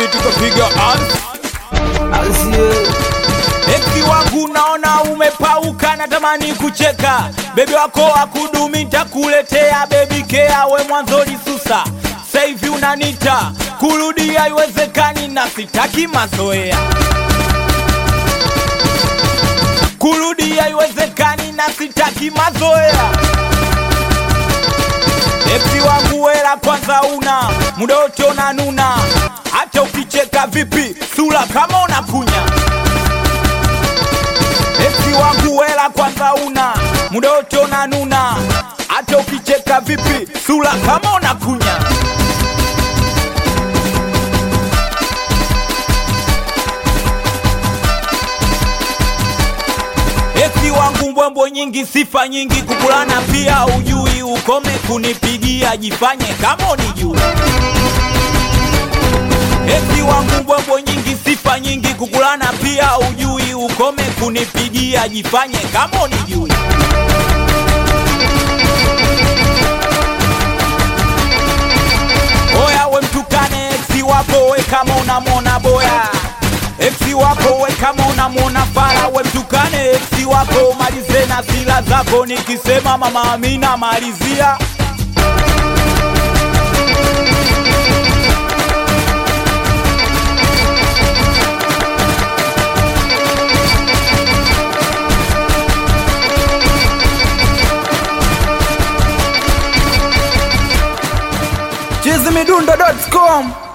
biti kapiga ans Ansie, Eki wangu naona umepauka, natamani kucheka. Bebi wako akudumi, nitakuletea bebi kea. We mwanzo lisusa, sasa hivi unanita kurudi, haiwezekani na sitaki mazoea. Kurudi haiwezekani na sitaki mazoea. Eki wangu wela kwanza una muda wote unanuna, hata ukicheka vipi sura kama unakunya Esi wangu wela kwanza una muda wote unanuna, hata ukicheka vipi sura kama unakunya. Esi wangu mbwembwe nyingi, sifa nyingi, kukulana pia ujui, ukome kunipigia, jifanye kama unijui. Esi wangu mbwembwe nyingi, sifa nyingi, kukulana pia ujui, ukome kunipigia, jifanye kama unijui. Oya we mtukane eksi wako we kama unamwona boya Eksi wako we kama unamwona fara we mtukane eksi wako malize na sila zako nikisema mama Amina malizia chizimidundo.com